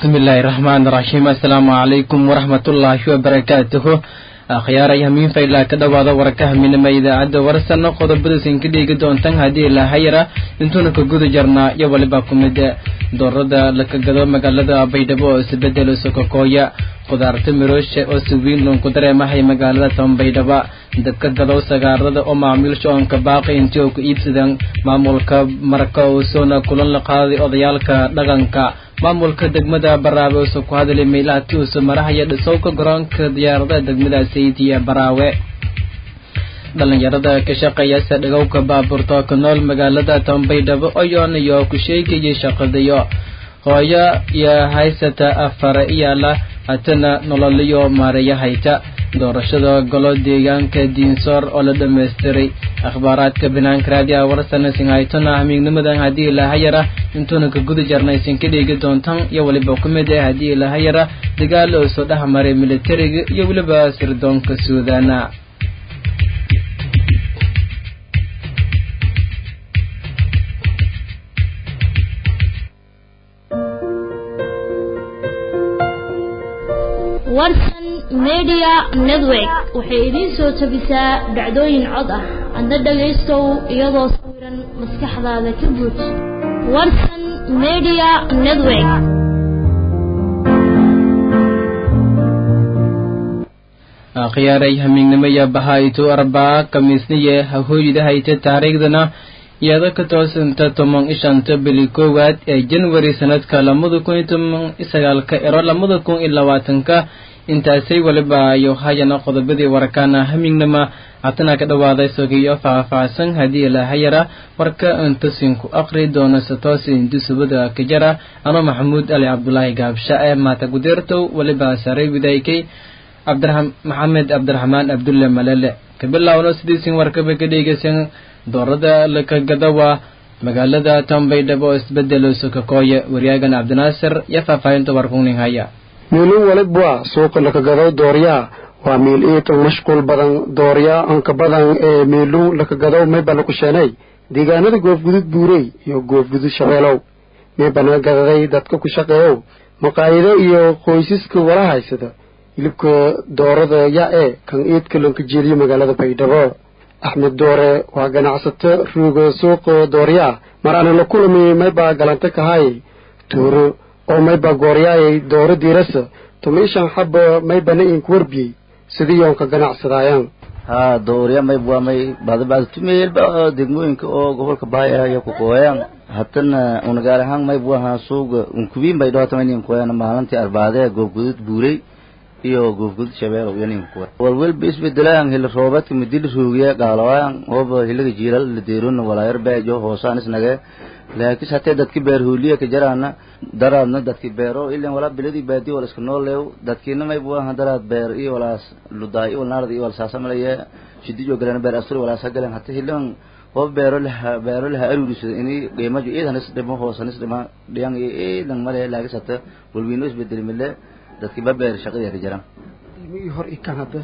bismillaahi raxmaani raxiim assalaamu calaykum waraxmatullaahi wabarakaatuhu akhyaaraya hamiinfaylaa ka dhowaada warkaha minima idaacadda warsana qodobadaysan ka dheegi doontan haddii lahayara intuuna ka guda jarnaa iyo waliba ku mid doorada laka gado magaalada baydhabo oo isbedelo sokokooya khudaarta miroosha oo si weyn loonku dareemahay magaalada tanbaydhaba dadka gadow sagaarada oo macaamiilsha oonka baaqi intii oo ku iibsadaan maamulka marka uusoona kulan la qaaday odayaalka dhaqanka maamulka degmada baraawe uusoo ku hadalay meelaha ti uuso marahaya dhisowka garoonka diyaaradaha degmada saydiya baraawe dhalinyarada ka shaqeeya sadhagowka baabuurta ku nool magaalada tanbaydhabo oyonayo ku sheegayay shaqadayo hooyo iyo haysata afar iyaala hatana nololiyo maareeya hayta doorashada golo deegaanka diinsoor oo la dhamaystiray akhbaaraadka banaanka raadiyaha warsana singhaytona hamiignimadan haddii lahayara intuuna ka guda jarnaysan ka dheegi doontan iyo weliba ku mid ah haddii lahayara dagaal oo soo dhex maray militariga iyo weliba sirdoonka suudaana warsan media network waxay idiin soo tabisaa dhacdooyin cod ah adna dhagaystow iyadoo sawiran maskaxdaada ka buuj warsan media network akhyaaray hamiignimaya bahayto arbaa kamiisniye hahooyida hayta taariikhdana iyada ka toosanta toban ishanta bili koowaad ee janwari sanadka lamada kun iyo toban sagaalka ero lamada kun iyo labaatanka intaasay waliba ayo hayana qodobadii warkaana hamiignama hatana ka dhawaaday sogiyo faahfaahsan haddii lahayara warka intasinku aqri doono satoosi indusubada kajara ano maxamuud ali cabdulaahi gaabsha ee maata gudeertow waliba saray widaykay cabdira maxamed cabdiraxmaan abdulle malele kabilawno sidiisin warkaba ka dhegeysan doorada lakagadawa magaalada tanbaydhabo oo isbedelo sokakooye wariyaagan cabdinaasir iyo faahfaahinta warkunin haya miilin walibwa suuqa lakagado dooryaa waa miil iitan mashquul badan dooryaa anka badan ee miilun lakagado mayba lakusheenay deegaanada goofgudud buurey iyo goofgudud shabeelow maybana gadaday dadka ku shaqeeyow maqaayido iyo qoysaska wala haysada hilibka doorada ya ee kan iidka lanka jeeliyo magaalada baydhabo axmed doore waa ganacsato ruuga suuqa dooryaa mar ana la kulamay maybaa galanta kahaay tuuro oo maybaa gooryaayay dooro diirasa tumiishan xaba maybana inku warbiyey sidii yoonka ganacsadaayaan haa doorya mayb waa may badabad tumeelba degmooyinka oo gobolka bahay ah iyo kukooyaan hatana unagaar ahaan mayb waha suuga unkubiin bay dhawatamanin kuoyaan maalintii arbaadee goobgudud buurey iyo goofgudud shabeelow iyo ninka kuwa walwalba isbedelaan hili roobeedka midili ruugiye gaalawaan ooba hiliga jiilal la deerona walaayar beejo hoosaan isnage laakis hatee dadki beer hooliya ka jaraana daraadna dadki beero ilan walaa biladii baadi wala iska nooleew dadkiina mayb waaha daraad beer iyo walaas ludaay iyo walnaarad iyo walsaasamalaye shidijo galeen beer asturi walaas hagaleen hata hilan oo beero laha beero laha aruurisada ini qiimajo iidan is dhimo hoosan is dhima dhiyan iyo iidan male laakis hata walwiino isbedeli mile dadki ba beer shaqadii ka jiraan ilmihii hor ikan hadda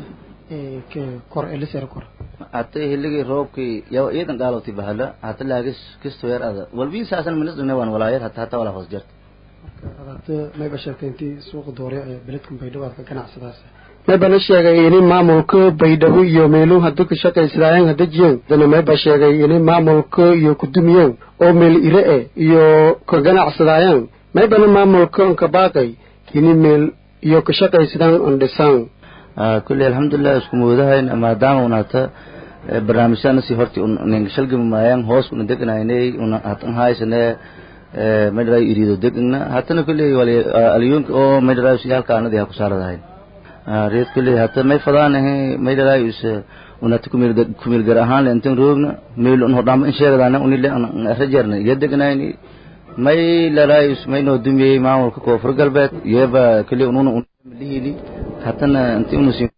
kor elisar kor hata hiligii roobkii yaw iidan gaalowti bahala hata laagis kisto yar ada walbii saasan minis dhine waan walaayar hata hata walaa hoos jarta hada mayba sheegtay intii suuqa doorya ee beledkan baydhabo aad ka ganacsadaas maybana sheegay ini maamulka baydhabo iyo meeluu hadda ka shaqaysadaayeen hadda jiyeen dana mayba sheegay ini maamulka iyo kudumiyeen oo meel ire e iyo ka ganacsadaayeen maybana maamulka nka baaqay ini meel iyo ka shaqaysadaan on dhisaan kulli alxamdulilah isku moodahayn maadaama unata barnaamijyana si horti ninga shalgami maayaan hoos una degnaynay una hatan haysane madharay irido degna hatana kulli alyonka oo madharay siyaalka anadi ha kusaaradahayn reed kulli hata may fadaanahe madharay is unata kumil kumil gar ahaan le intan roogna meel un hodhamba in sheegadaana unile rajarna iyo degnayni may laraayus may noo dumiyey maamulka koonfur galbeed iyaba keli ununa unlihili hatana inti unusin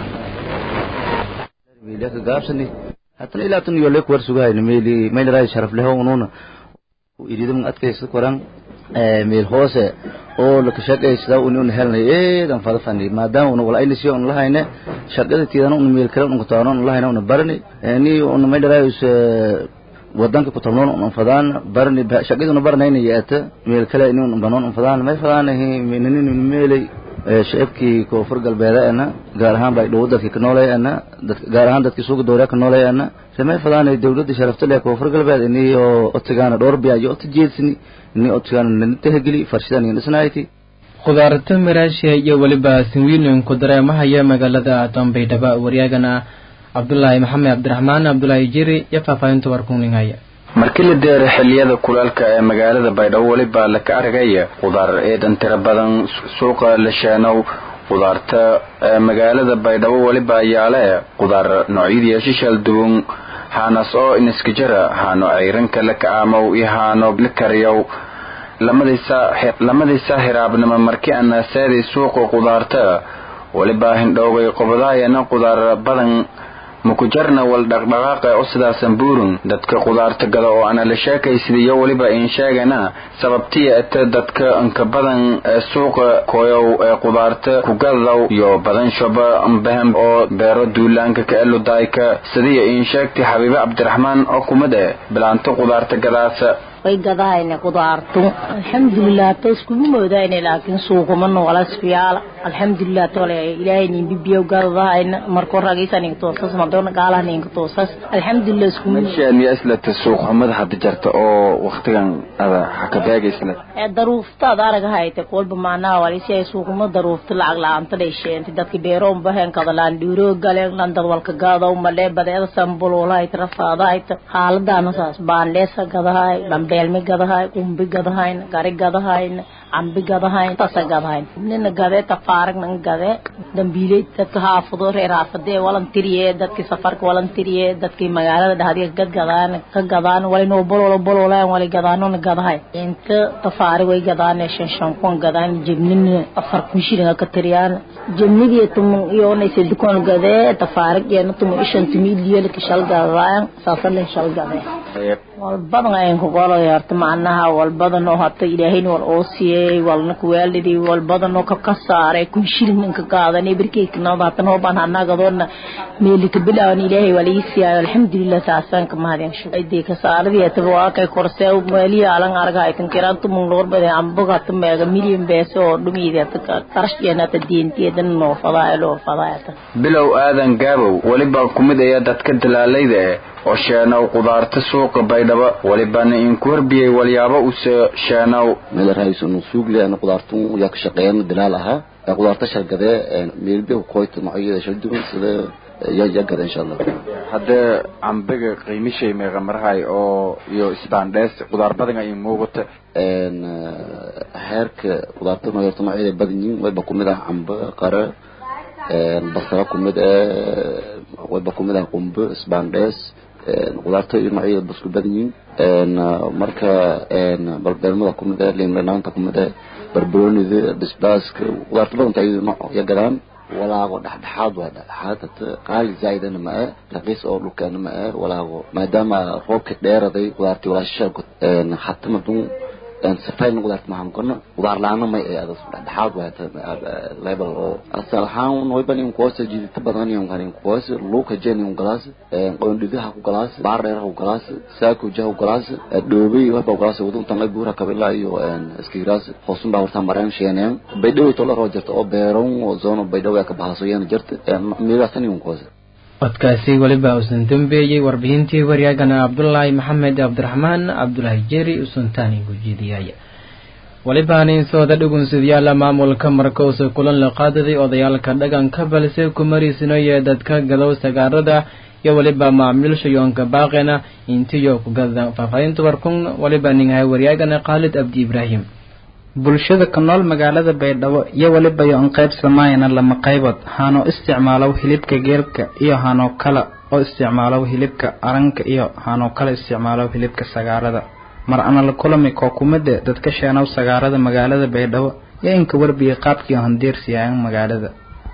ka gaabsani hatana ilaa tan yole kuwar sugahayna meeli may laraayus sharaf leho ununa iridam adkaysa koran meel hoose oo laka shaqaysada uni una helnay eedan fadafani maadaama una wala aynisiyo una lahayne shaqada tiidana una meel kale una kutaano una lahayne una barani ni una may laraayus wadanka ku talnoon un fadaan barni shaqaduna barnayna yaata meel kale inuu banoon un fadaan may fadaanahi ninin meelay shacabkii koonfur galbeedeena gaar ahaan bay dhow dadkii ka nooleeyana gaar ahaan dadkii suuqa dowlaa ka nooleeyana samay fadaanay dowladda sharafta leh koonfur galbeed inii oo otigaana dhowr biyayo ota jeedsini inii otigaana nani tahgeli farshidan iyo dhisnayti khudaarta maraashiya iyo weliba sinwiilinku dareemahaya magaalada dambaydhaba waryaagana cabdulaahi maxamed cabdiraxmaan cabdulaahi jiri iyo faahfaahinta warkuningaya markii la deero xilliyada kulaalka ee magaalada baydhabo weliba laka argaya khudaar eedan tiro badan suuqa la sheenow khudaarta magaalada baydhabo weliba yaale khudaar noocyadii shishal duwan haanas oo iniskajara haano ceyranka la ka'aamow iyo haano la kariyow lamadiisa hiraabnimo markii ana seeday suuqa khudaarta weliba hindhoogay qobadaayana khudaar badan mukujarna wal dhaqdhaqaaqa oo sidaasan buurun dadka khudaarta gada oo ana la sheekaysidiyo weliba in sheegana sababtiya ete dadka inka badan ee suuqa koyow ee khudaarta kugadaw iyo badan shoba mbahan oo beero duulaanka ka eludayka sidiya in sheegtay xabiibe cabdiraxmaan oo kumid eh bilaanto khudaarta gadaasa way gadahayna qudaartu alxamdulilah ta iskugu moodayna laakiin suuquma noolas fiyaala alxamdulilah tole ilaahay nin bibiyo gadahayna marko ragaysan inka toosas madoona gaalahan inka toosas alxamdulilah iskugu meeshaaniya islata suuq xumada hadda jarta oo waktigan ada haka beegaysna ee daruufta ad aragahayte kolba maanaha walisi ay suuquma daruufta lacag la-aanta dhasheenti dadki beeroon bahen kadalaan dhiiro galeen lan dad walka gaadaw malee badeeda sambulolahayt rafaadahayt xaaladana saas baandheesa gadahay beelmi gadahay qumbi gadahayn gari gadahayn cambi gadahayn tasa gadahayn nina gadee tafaarigna gadee dambiiley dadka haafado reer haafadee walantiriye dadki safarka walantiriye dadki magaalada dhahdiya gad gadaan ka gadaan wali noo bololo bololaan wali gadaanona gadahay inta tafaari way gadaan shan shan kun gadaan jibnina afar kun shillinga ka tiriyaan jibnigii tumun iyoonaysa dukaan gadee tafaarig iyana tumun ishan tumidiyelka shal gadaan saasalen shal gadee walbadan ayan ku qolay horta macnaha walbadan oo hata ilaahayna wal oo siiyey walna kuwaalidii walbadan oo ka saaray kun shilin inka qaadanay birkeyknada hatan hoobaan hanaagadoona meelika bilaawan ilaahay waa lii siiyay alxamdulilah saasaan ka mahadin shucaydii ka saaradii ataba waa kay korsee meelihi alan arga ay kan kiraan tumun lor bade ambaga hata meega milyan beeso oo dhumiidi hata qarashkeena hata diintiyadan noo fadaa loo fadaa bilow aadan gaabow weliba kumid ayaa dadka dalaalayda eh oo sheenow khudaarta suuqa baydhabo welibana inku warbiyey walyaabo use sheenow meel raaysun suugle ana qudaartu yaa ka shaqeeyaan dalaal ahaa qudaarta shargadee meelbe koyta noocyada soo duwan sida yaa yaa gada insha allah haddee cambiga qiimishay meeqa marahay oo iyo isbaandhees qudaar badan ay muuqata heerka qudaarta nooyorta noocyada badan yihiin wayba kumid ah cambe qare basra kumid ah wayba kumid ah qumbe isbaandhees qudaarta iyo noocyada basku badan yihiin marka balbeelmada kumid ah liindhanaanta kumid ah barbaroonida bisbaaska qudaarta badanta iyada nooc ya gadaan walaago dhexdhexaad waa dhexdhexaad hata qaali zaa'idana ma ah raqiis oo dhulkeena ma ah walaago maadaama roobka dheeraday qudaartii walaashisha hata madun safayna qudaarta maxaan kona qudaar la-aana may ay adas dhexdhexaad waa hata level oo asal ahaan wayban in kuwasa jidita badan in kan in kuwasa luka jen in galaas qoondhigaha ku galaas baar dheer ku galaas saako jaha ku galaas dhoobay waba galaas wadun tan ay buura kabila iyo iskiiraas hoosun baa horta maraan sheeneen baydhow tola roo jirta oo beeron oo zoono baydhow ka bahaso yana jirta meelaasan in kuwasa codkaasi weliba uusan dambeeyey warbixintii waryaagana cabdulaahi maxamed cabdiraxmaan cabdulaahi jeri usuntaani gujeediyaya welibaana sooda dhugunsidyaala maamulka markowse kulan la qaadaday odayaalka dhaganka balse kumariisinoye dadka gadow sagaarada iyo weliba macaamiilsha yoonka baaqena intiyo ku gada faahfaahinta warkun weliba ningahay waryaagana khaalid abdi ibraahim bulshada ku nool magaalada baydhabo iyo weliba yo-an qayb samaayana lama qaybood haanoo isticmaalow hilibka geelka iyo haanoo kale oo isticmaalow hilibka aranka iyo haanoo kale isticmaalow hilibka sagaarada mar ana la kulami koo kumide dadka sheenow sagaarada magaalada baydhabo iyo inka warbiya qaabkii handiirsiyayan magaalada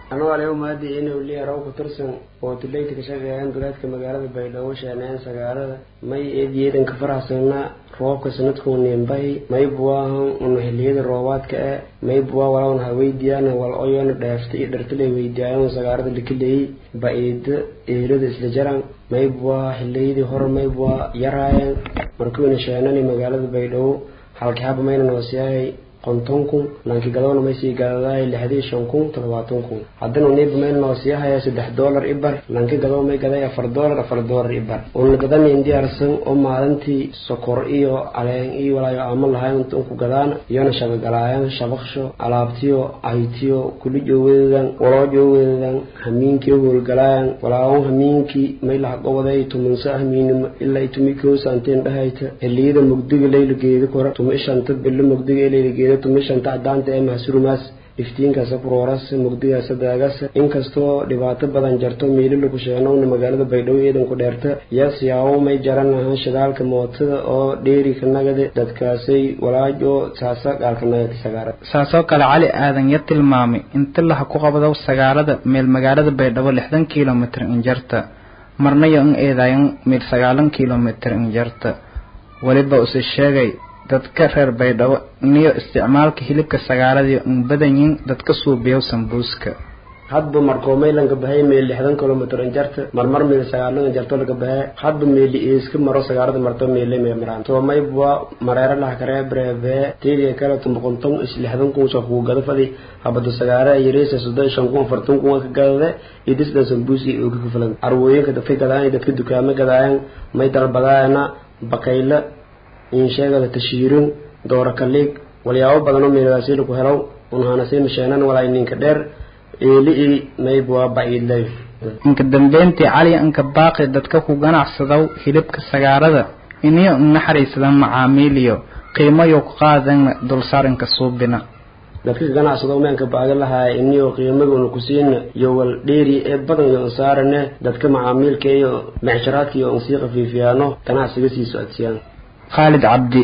anuu aliyo maadi inuu liyarow ku tirsan oo tulayta ka shaqeeyaan duleedka magaalada baydhabo sheeneen sagaalada may eediyeedan ka faraxsanna roobka sanadkuu niinbahi may buwaahan una xiliyada roobaadka e may buwaa walawn ha weydiiyaan wal oyona dheefta iyo dhartalay weydiiyaayan sagaarada likileeyi ba-iida eelada isla jaran may buwaa xiliyadii hore may buwaa yaraayan markuuna sheenani magaalada baydhabo halkixaba mayna noosiyahay konton kun lanki gadowna may sii gadadahay lixdii shan kun toddobaatan kun haddana uniiba mayna noosiyahaya saddex doolar ibar lanki gadow may gaday afar doolar afar doolar ibar una gadanayn diyaarsan oo maalintii sokor iyo caleen iyo walaayo aamo lahayn inta unku gadaana iyona shaqagalaayan shabaqsho alaabtiyo ahitiyo kuli joogeedan waloo joogeedan hamiinkiyo howlgalaayan walaawan hamiinkii may laha goboday tumansa hamiinimo ilaa itumi koosa anteen dhahayta xiliyada mugdiga leyla geeda kora tuma ishanta bilo mugdiga ee leyla geeda tumishanta cadaanta ee mahsurumaas iftiinkaasa kurooras mugdigaasa daagasa inkastoo dhibaato badan jarto miilila ku sheenowna magaalada baydhabo eedan ku dheerta yaas yaawo may jaran ahaan shidaalka mootada oo dheeri ka nagade dadkaasay walaajo saasa gaalka nagati sagaara saasoo kale cali aadan ya tilmaamay inta laha ku qabdo sagaalada meel magaalada baydhabo lixdan kilomitr injarta marnayo in eedayan meel sagaalan kilomitr injarta weliba use sheegay dadka reer baydhabo niyo isticmaalka hilibka sagaaladii un badanyiin dadka suubiyow sambuuska hadba markoo maylanka bahay meel lixdan kilomitr injarta marmar meel sagaalan injarto laga bahe hadba meeli iiska maro sagaarada marto meele mee maraan to maybwa mareero laha karee breve tiidiga kale tumboqonton is lixdan kun soo kugu gada fadi habado sagaara yareysa soddon shan kun afartan kun ka gadade idisda sambuusi oo ka filan arwooyinka dadka gadaayan dadka dukaamo gadaayan may dalbadaayana bakayla insheegada tashiirin doora kaliig walyaabo badanoo meeladaasi laku helow unhanasiina sheenan walaa ninka dheer eeli mayb waa baciidlay inka dambeyntii cali inka baaqi dadka ku ganacsadaw hilibka sagaarada iniyo naxariisada macaamiiliyo qiimayo ku qaadan dulsaarinka suubina dadka ganacsado meenka baaga lahaaya iniyo qiimaduna kusiina iyo wal dheeri ee badan iyo unsaarane dadka macaamiilka iyo mecsharaadka iyo unsii khafiifiyaano ganacsiga sii socodsiiyaan khaalid cabdi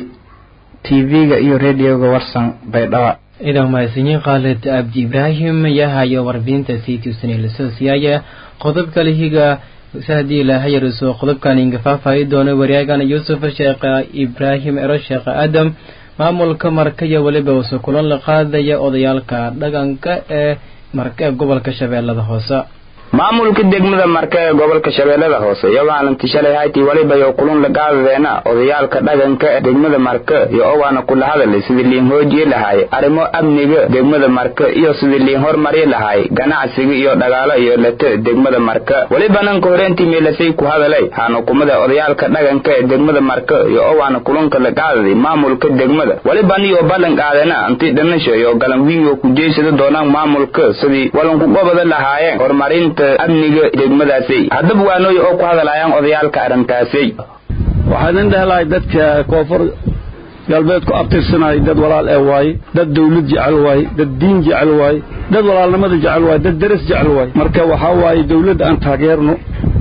tv-ga iyo radioga warsan baydhaba idan mahadsanyiin khaalid cabdi ibraahim yahayo warbixinta sii tuusanay lasoo siyaaya qodob kale higa haddii ilaahay yariso qodobkan inga faahfaahi doono waryaagana yuusuf sheekh ibraahim ero sheekh aadam maamulka marka iyo weliba uuse kulan la qaadaya odayaalka dhaqanka ee marka gobolka shabeellada hoose maamulka degmada marka ee gobolka shabeellada hoose iyagaalanti shalay hayti weliba iyo kulun la qaadadeena odayaalka dhaqanka ee degmada marka iyo owaana kula hadalay sidii liin hoojiye lahaay arrimo amniga degmada marka iyo sidii liin hormari lahaay ganacsiga iyo dhagaalo iyo lete degmada marka weliba nanka horeentii meelasay ku hadalay hanukumada odayaalka dhaqanka ee degmada marka iyo owaana kulunka la qaadaday maamulka degmada weliba niyo ballan qaadena anti dhanasho iyo galan wiigo ku jeysada doonaan maamulka sidii walanku gobada lahaayeen horumarinta amniga degmadaasi haddaba waanooy oo ku hadalaayaan odayaalka arrintaasi waxaan in dhehelahay dadka koonfur galbeed ku abtirsanay dad walaal ee waaye dad dawlad jecel waaye dad diin jecel waaye dad walaalnimada jecel waaye dad daras jecel waaye marka waxaa waaye dawladda aan taageerno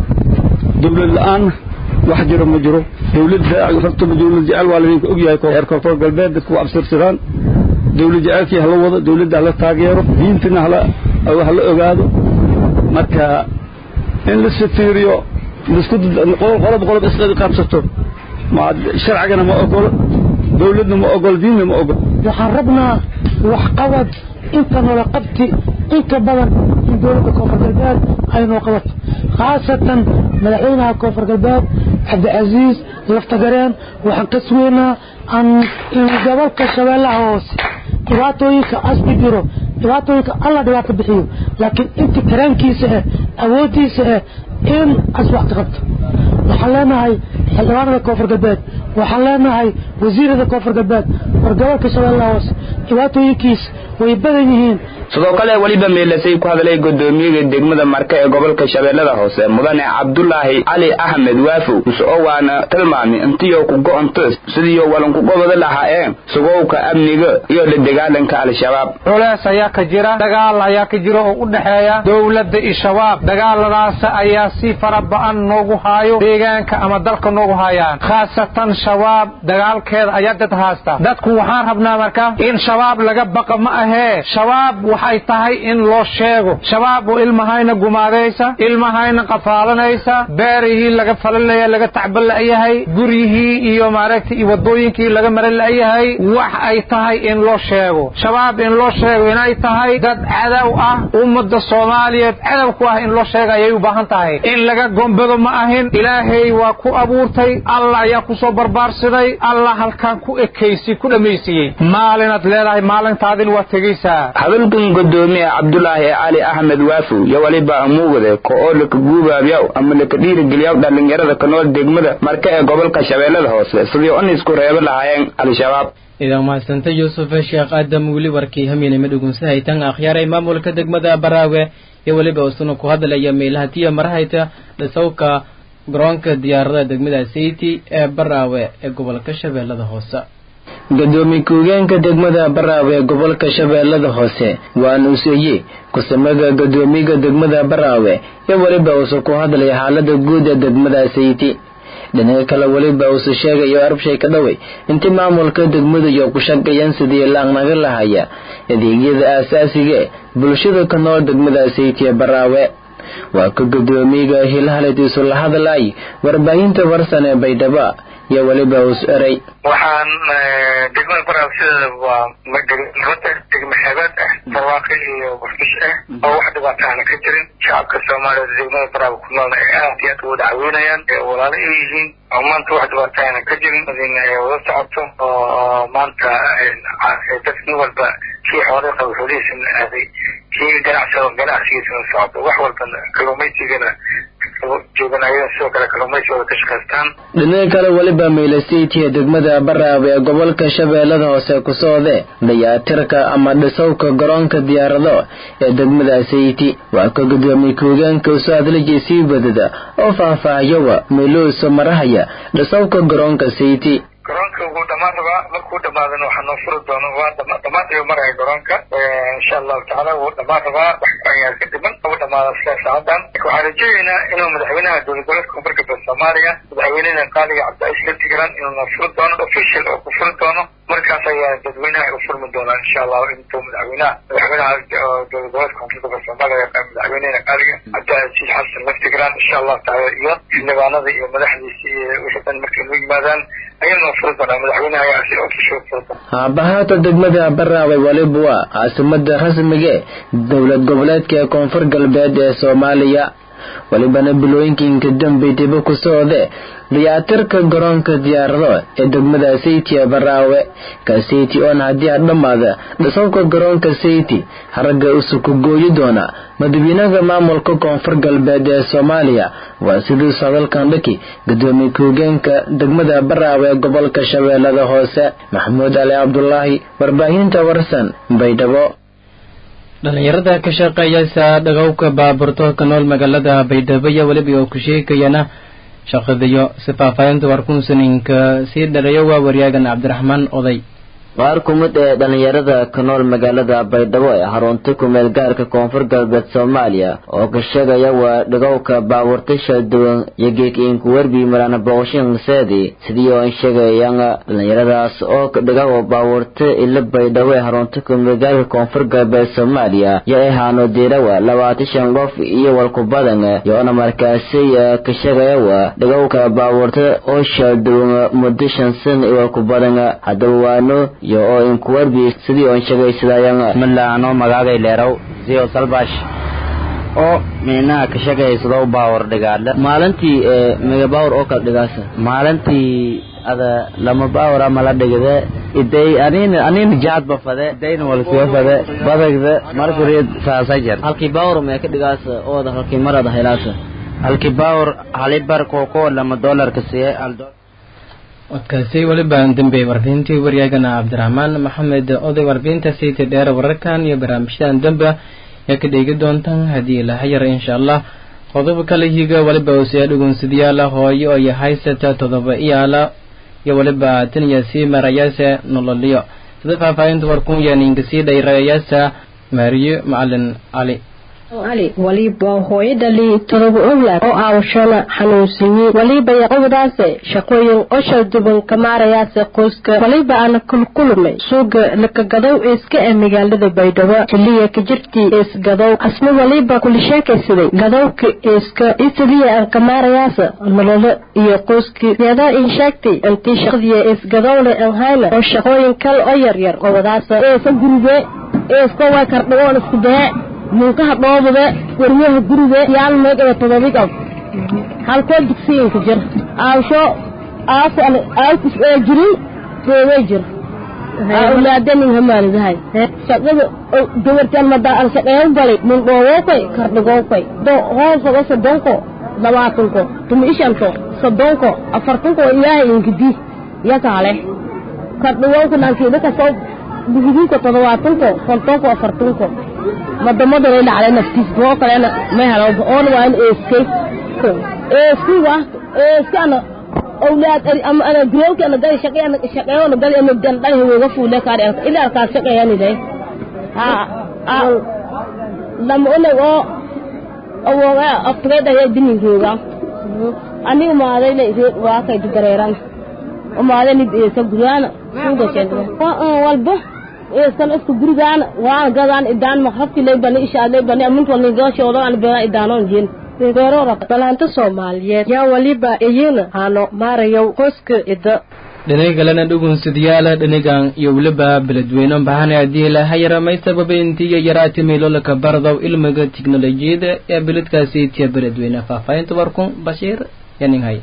dawlad la-aan wax jiro ma jiro dawladda rabtaba dawlad jecel waa laydinka ogyahay reer koonfur galbeed dadku waa abtirsadaan dawlad jecelkii hala wado dawladda hala taageero diintana hala hala ogaado marka in la sifiiriyo lisku qolob qolob isqadi qaabsato ma sharcigana ma ogolo dawladna ma ogolo diinna ma ogolo waxaan rabnaa waxqabad inta noola qabti inta badan in dowladda koonfur galbeed ay noo qabato khaasatan madaxweynaha koonfur galbeed cabdicasiis laftagareen waxaan ka sugeynaa an in gobolka shabeellaha hoose dhibaatooyinka asbi jiro dhibaatooyinka alla dhibaato bixiyo laakiin inta karaankiisa eh awooddiisa eh in as wax ka qabto waxaan leenahay xildhibaanada koonfur galbeed waxaan leenahay wasiirada koonfur galbeed war gobolka shabeellaha hoose dhibaatooyinkiisa way badan yihiin sidoo kale weliba meelasay ku hadlay guddoomiyaga degmada marka ee gobolka shabeellada hoose mudane cabdulaahi cali axmed waafow is-oo waana tilmaami intiyo ku go-onto sidiiyo walanku gobada lahaayeen sugowka amniga iyo la dagaalanka al-shabaab culees ayaa ka jira dagaal ayaa ka jira oo u dhexeeya dowladda iyo shabaab dagaaladaas ayaa si fara ba-an noogu haayo deegaanka ama dalka noogu haayaan khaasatan shabaab dagaalkeeda ayaa dad haasta dadku waxaan rabnaa marka in shabaab laga baqa ma ahe ahee shabaab waxay tahay in loo sheego shabaab oo ilmahayna gumaadaysa ilmahayna qafaalanaysa beerihii laga falalaya laga tacban la'yahay guryihii iyo maaragtay iyo wadooyinkii laga maran la'yahay wax ay tahay in loo sheego shabaab in loo sheego inay tahay dad cadow ah ummadda soomaaliyeed cadow ku ah in loo sheega ayay u baahan tahay in laga gombado ma ahin ilaahay waa ku abuurtay allah ayaa ku soo barbaarsaday allah halkaan ku ekaysi ku dhammaysiiyey maalinaad leedahay maalintaadin waa tegaysaa hadalkan gudoomiye cabdulaahi cali axmed waafow iyo waliba amuugade ko oo laka guubaabyaw ama laka dhiirigeliyaw dhallinyarada ka nool degmada marka ee gobolka shabeellada hoose sidii on isku reebo lahaayeen al-shabaab idan mahadsanta yuusuf sheekh aadam weli warkii hamiinima dhugunsahaytan akhyaaray maamulka degmada baraawe iyo weliba isuna ku hadlaya meelahatiya marahayta dhisawka garoonka diyaaradaha degmada sayti ee baraawe ee gobolka shabeellada hoose gudoomiye ku-higeenka degmada baraawe ee gobolka shabeellada hoose waa nuuseeye kusamaga gudoomiyaga degmada baraawe iyo weliba uuse ku hadlaya xaalada guud ee degmada sayti dhinaca kale weliba uuse sheegayo arbshay ka dhawey intii maamulka degmadu iyo ku shaqeeyaan sidii laaqnaga lahaya adeegyada aasaasiga e bulshada ka nool degmada sayti ee baraawe waa ka gudoomiyaga hilhaladiisu la hadlay warbaahinta warsan ee baydhaba iyo weliba us eray waxaan degmada baraawe sideeda waa runta degmo xeebeed ah barwaaqi iyo warfish ah oo wax dhibaato aana ka jirin shacabka soomaaliyeed degmada baraawe ku noolna ay aad iyo aad ugu dacweynayaan ee walaalo ay yihiin oo maanta wax dhibaato aana ka jirin in ay wada socoto oo maanta dad nin walba kii xoolay qaba xoolihiisana aaday kii ganacsiga ganacsigiisana socdo wax walbana kalluumaysigana joogan ayada sidoo kale kalluumaysigooda ka shaqaystaan dhinaca kale weliba meylasiitiya degmada baraawe ee gobolka shabeellada hoose ku socde dayaatirka ama dhisowka garoonka diyaarado ee degmada sayti waa ka gudoomiye ku-higeenka usoo hadlajay sii badada oo faahfaahiyowa meeluusa marahaya dhisowka garoonka sayti garoonka wuu dhamaan rabaa markuu dhamaadana waxaa noo furi doono waa dhamaad ayuu maraya garoonka insha allahu tacaala wuu dhamaan rabaa wax ayaa ka dhiman u dhamaada sida saacadan waxaan rajaynaynaa inuu madaxweynaha dowlad goboleedka koonfur galbeed soomaaliya madaxweynena qaaliga cabdicaiis latigaran inuu noo furi doono official oo ku furi doono markaas ayaa dadweynaha u furmi doonaa insha allahu intuu madaxweynaha madaxweynaha dowlad goboleedka koonfur galbeed soomaaliya madaxweynena qaaliga cabdicaiis xasan latigaran insha allahu tacaala iyo xildhibaanada iyo madaxdiisa iyo wixii dhan markay noo yimaadaan haabahaata degmada baraawe weliba waa caasimada rasmigae dowlad goboleedka ee koonfur galbeed ee soomaaliya welibana bilooyinkiinka dambey dibo ku socde dayaatirka garoonka diyaarado ee degmada sayti ee baraawe ka sayti oon haddii a dhammaada dhisowka garoonka sayti haragga usuku gooyi doona madaxweynaha maamulka koonfur galbeed ee soomaaliya waa sidiisu hadalkan dhaki gudoomiye ku-higeenka degmada baraawe ee gobolka shabeellada hoose maxamuud ali cabdulaahi warbaahinta warsan baydhabo dhalinyarada ka shaqeeyasa dhagowka baaburto ka nool magaalada baydhabo iyo weliba oo ku sheegayana shaqadiyo si faahfaahinta warkunsaninka sii dharayo waa waryagan cabdiraxmaan oday qaar ku mid ee dhallinyarada ka nool magaalada baydhabo ee xarunta kumeel gaarka koonfur galbeed soomaaliya oo ka sheegaya waa dhagowka baabuurta shal duwan iyo geekiinku werbi marana boqoshin seedi sidii oo an sheegayaan dhallinyaradaas oo dhagawa baabuurta ila baydhabo ee xarunta kumeel gaarka koonfur galbeed soomaaliya yo ahaano diirawa labaatan shan qof iyo walku badan yoona markaasi ka sheegaya waa dhagowka baabuurta oo shal duwan muddo shan san iyo walku badan haddaba waano iyo oo inkuwerbi sidii oon shegaysadaayan milaano magaagay leerow siyo salbash oo minaha ka shagaysado baawar dhigaadle maalintii mega baawar oo kala dhigaasa maalintii ada lama baawar ama la dhigde iday anin anin jaadba fade idayna walkuwa fade badagda markureed saasa jer halkii baawar mee ka dhigaasa ooda halkii marada helaasa halkii baawar halibar kooko lama doolarka siye al codkaasi weliba dambeeyey warbixintii waryaagana cabdiraxmaan maxamed oday warbixinta siiti dheer wararkan iyo barnaamijyadan dambe ayaa ka dheegi doontaan haddii ilaha yar insha allah qodob kala higa weliba usiya dhugunsidayaala hooyo iyo haysata todoba iyaala iyo weliba tan iyo sii marayaase nololiyo sida faahfaahinta warkun yaaninka sii dhayrayaasa maariyo macalin cali ali waliba hooyadhali todoba owlaad oo aawashana xanuunsiiyey waliba yaqobadaase shaqooyin oshal duban ka maarayaase qoyska waliba ana kulkulmay suuga lakagadow eeska ee magaalada baydhabo xiliya ka jirtii eesgadow asna waliba kula sheekaysaday gadowka eeska isaliya aan ka maarayaase nololo iyo qoyskii yadaa in sheegtay intii shaqadiya eesgadowle aan hayna oo shaqooyin kale oo yaryar qobadaasa eesa gurige eeska way kardhagoon isku dee munkaha dhoobade waryaha guriga yaal meegada todobigab halkoo digsiinka jir aawsho aas aalkus ee jirin doogay jir awlaadanin hamaalidahay shaqada gabartan madaa an shaqeeyo galay mun dhoowokay kardhagowkay do hoosago soddonko labaatanko tumi ishanto soddonko afartanko ilaahay inkidi yakaale kardhagowka nankiida kasoo buhidinko todobaatanko kontonko afartanko madamadana dhacday naftiis boo kalena ma helo oon waa in eeskay eeski wa eeski ana awlaad ama ana growki ana gali shaqey ana shaqeeyo ana gali ana dan dhal hawega fuule kaari arka ila arkaa shaqeeyani day ha lama onag oo awoga aftugeeda ya dininkooga aniga maaday la ise waa kay dugareeran umaaday nid eesa guryaana suuga sheegay walba eeskan isku gurigaan waan gadaan idaan maqrabti lay bani isha lay bani amint walni gashoodo aan beera idaanon jeen balaanta soomaaliyeed yaa waliba iyina hano maarayow qoyska ida dhinaga kalena dhugunsidyaala dhinagan iyo weliba beledweyne bahane haddii lahayaramay sababa intiiyo yaraati meelolaka bardow ilmiga tiknolojiyada ee beledkaasi tiya beledweyne faahfaahinta warkun bashiir yaninghay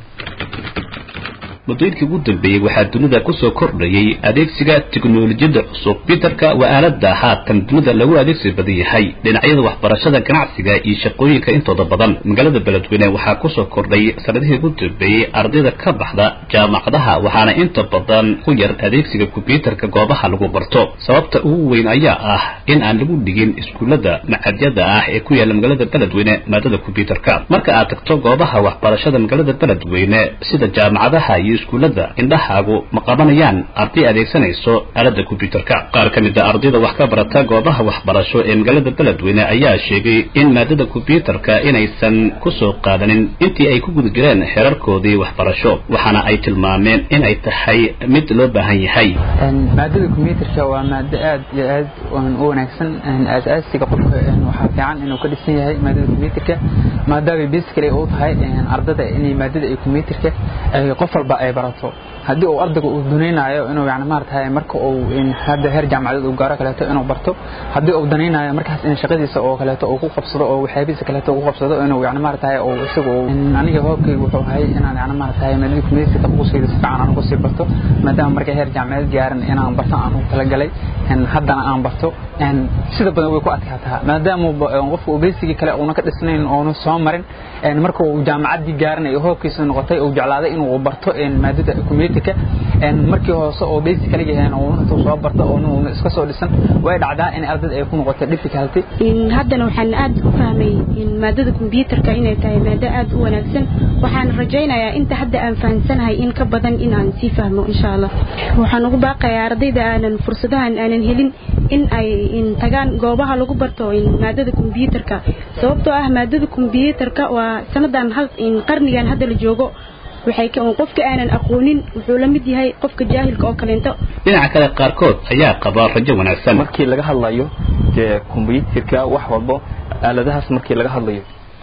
muddooyinkii ugu dambeeyey waxaa dunida kusoo kordhayay adeegsiga tiknolojiyadda cusub biterka waa aaladda haatan dunida lagu adeegsi badan yahay dhinacyada waxbarashada ganacsiga iyo shaqooyinka intooda badan magaalada beledweyne waxaa kusoo kordhay sanadihii ugu dambeeyey ardayda ka baxda jaamacadaha waxaana inta badan ku yar adeegsiga kombyuutarka goobaha lagu barto sababta ugu weyn ayaa ah in aan lagu dhigin iskuullada macadyada ah ee ku yaalla magaalada beledweyne maadada kombyuutarka marka aad tagto goobaha waxbarashada magaalada beledweyne sida jaamacadaha iyo iskuullada indhahaagu ma qabanayaan arday adeegsanayso aaladda kombyuutarka qaar ka mid a ardayda wax ka barata goobaha waxbarasho ee magaalada beledweyne ayaa sheegay in maadada kombyuutarka inaysan ku soo qaadanin intii ay ku guda jireen xerarkoodii waxbarasho waxaana ay tilmaameen in ay tahay mid loo baahan yahay maadada kombyuutarka waa maado aad iyo aad u wanaagsan asaasiga qofka waxaa fiican inuu ka dhisan yahay maadada kombyuutarka maadaama basically uu tahay ardada inay maadada ay kombyuutarka qof walba ay barato haddii uu ardayga uu danaynayo inuu yani maaratahay marka uu hadda heer jaamacadeed uu gaaro kaleeto inuu barto haddii uu danaynayo markaas in shaqadiisa oo kaleeto uu ku qabsado oo waxyaabihiisa kaleeto uu ku qabsado inuu yani maaratahay uu isagu aniga hoobkayga wuxuu ahay inaan yani maaratahay maadada kumeysiga quskayda si fiican aan ugu sii barto maadaama markay heer jaamacadeed gaaran inaan barto aan ugu talagalay haddana aan barto sida badan way ku adkaataa maadaama qofka uu beysigii kale uuna ka dhisnayn oona soo marin marka uu jaamacaddii gaaranayo hoobkiisa noqotay uu jeclaaday inuu barto maadada community-ka markii hoose oo basic kala yahay oo intuu soo barto oo uu iska soo dhisan way dhacdaa in ardayda ay ku noqoto difficulty haddana waxaan aad u fahmay in maadada computerka inay tahay maado aad u wanaagsan waxaan rajaynayaa inta hadda aan fahansanahay in ka badan in aan sii fahmo insha allah waxaan ugu baaqayaa ardayda aanan fursadahan aanan helin in ay in tagaan goobaha lagu barto in maadada computerka sababtoo ah maadada computerka waa sanadan hal in qarnigan hadda la joogo waxay qofka aanan aqoonin wuxuu la mid yahay qofka jaahilka oo kaleento dhinaca kale qaarkood ayaa qaba rajo wanaagsan markii laga hadlayo dee kombyuutarka wax walbo aaladahaas markii laga hadlayo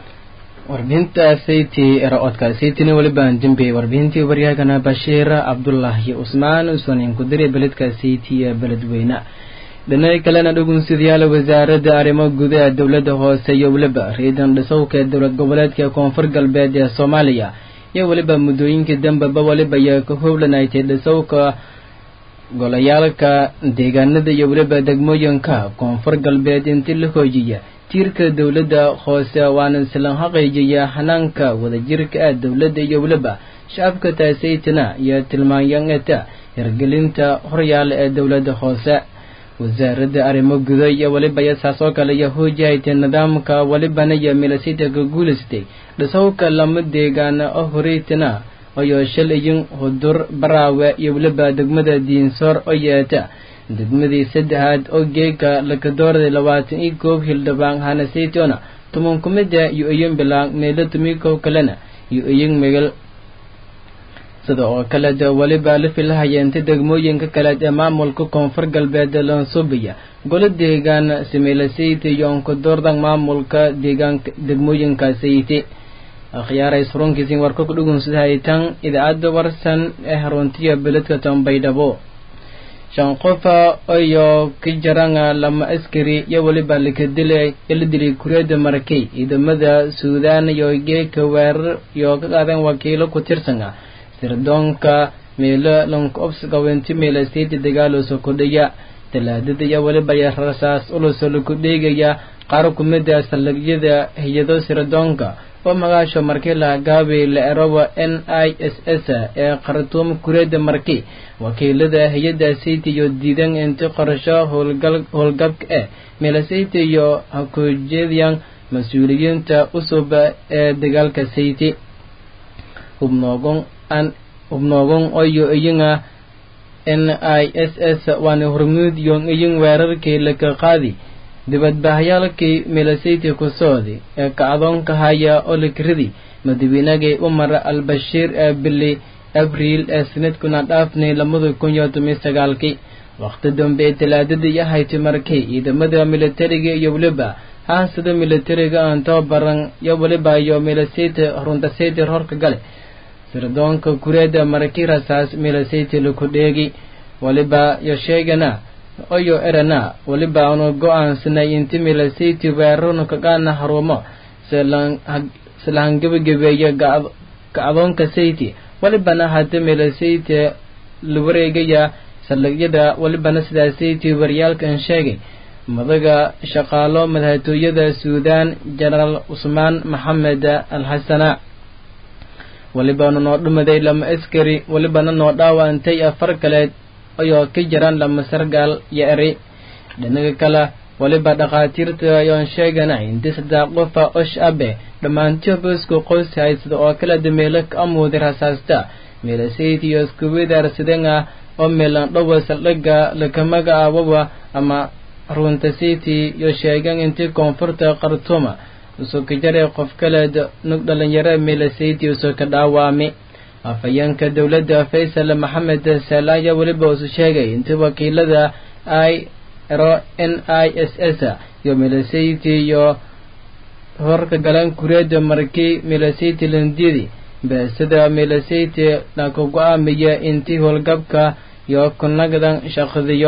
warbixintaasaytii era-oodkaasaytina welibaan dembey warbixintii waryaagana bashiir cabdulaahi usmaan usanin kudire beledkaasaytii ee beledweyne dhinaca kalena dhugunsidayaal wasaaradda arrimo gudaha dowladda hoose iyo weliba riidan dhisowka ee dowlad goboleedka koonfur galbeed ee soomaaliya iyo weliba muddooyinkii dambeba weliba ayaa ka howlanaytay dhisowka golayaalka deegaanada iyo weliba degmooyinka koonfur galbeed intii la hoojiya tiirka dowladda hoose waana islan xaqiijiya hanaanka wadajirka ah dowladda iyo weliba shacabka taasaytana iyo tilmaanyangata hirgelinta horyaala ee dowladda hoose wasaaradda arrimo gudo iyo weliba yasaas oo kale iyo hoojahaytay nidaamka welibana iyo milasita ka guulaystay dhisowka lama deegaana oo horeytana ayoo shalayin hudur baraawe iyo weliba degmada diinsoor oo yeeta degmadii saddexaad oo geega lakadoorday labaatan iyo koob hildhibaan hanasaytona tuman kumida iyo iyin bilaan meelo tumikow kalena iyo iyin megal sida oo kale de weliba la filahayeenta degmooyinka kaleed ee maamulka koonfur galbeed lansubiya golo deegaan simeelasayte iyo onkadoordan maamulka deegaanka degmooyinka sayti akhyaaray surunkiisin warka ku dhugunsadahaytan idaacadda warsan ee haruntiya beledka tombaydhabo shan qofa iyo ka jaranga lama askari iyo weliba lakadilay la dilay kureeda marakay ciidamada suudaan iyo geeka weerar iyo ka qaadan wakiilo ku tirsan ah sirdoonka meelo lanku obsgawenti meelasteyti dagaaloso kudhaya talaadada iyo weliba ya rasaas uluso laku dheegaya qaar kumida saldhigyada hay-ado sirdoonka oo magaasho markii la gaabay la eroba n i s s ee khartuum kureeda marki wakiilada hay-adda sayti iyo diidan inti qorasho howlgal howlgabka eh meelasayti iyo hakujeediyan mas-uuliyiinta usub ee dagaalka sayti hubnoogon an hubnoogon oyo iyinga n i s s waana hormuud iyo iyin weerarkii laka qaadi dibadbahyaalkii milasayti ku socday ee kacdoonka haya oo lakridi madaweynagii umar al-bashiir ee bili abriil ee sanadkuna dhaafnay lamada kun iyo toban sagaalkii waqti dambe ee talaadadii ahayti markay ciidamada militariga iyo weliba haasada militariga aan tababaran iyo weliba iyo milasayti runtasayti horka gale sirdoonka kureeda markii rasaas milasayti laku dheegi weliba iyo sheegana oyo erana weliba aanu go-aansanay inti milasayti weerarnu kagaana harumo silahangebagabeeya kacdoonka sayti welibana hada milasayti la wareegaya saldhigyada welibana sidaa sayti waryaalkan sheegay madaga shaqaalo madaxtooyada suudaan jenaraal cusmaan maxamed al xasana welibana noo dhumaday lama askari welibana noo dhaawantay afar kaleed ayoo ka jiraan lama sargaal iyo eri dhinaga kale weliba dhakhaatiirta ayoon sheegana inti saddex qofa osh abe dhammaantii boosku qoys haysada oo kala dameelo ka amuuday rasaasta meelasayti iyo iskuwidaarsadan ah oo meelan dhowa saldhiga lakamaga awawa ama runta sayti iyo sheegan intii koonfurta khartuuma usoo ka jaray qof kaleed nug dhalinyaro meelasayti usoo ka dhaawami afhayeenka dowladda faysal maxamed saalaaya weliba usu sheegay intii wakiilada i ro n i s s iyo milasayti iyo horka galan kureeda markii milasayti landidi beesada milasayti laku go-aamiya intii howlgabka iyo kunagdan shaqdiyo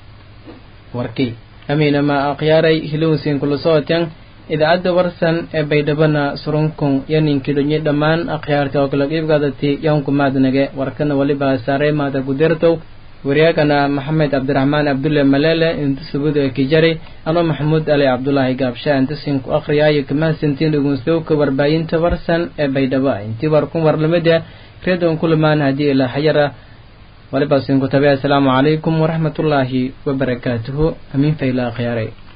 warkii amiinama akhyaaray hilowsin kula socoteen idaacadda warsan ee baydhabana surunkun iyo ninkidhonye dhammaan akhyaarta oo kala qiibgaadati yanku maadnage warkana weliba saaray maada gudertow waryaagana maxamed cabdiraxmaan cabdulle malele inta subuda kijari anoo maxamuud ali cabdulaahi gaabsha intasin ku akhriyaayo kamahadsantiin dhugunsdowka warbaahinta warsan ee baydhabo intii warkun warlamida reedon kulamaan haddii ilaa xayara waliba sinku tabe assalaamu calaykum waraxmatullaahi wabarakaatuhu amiin fayla akhyaaray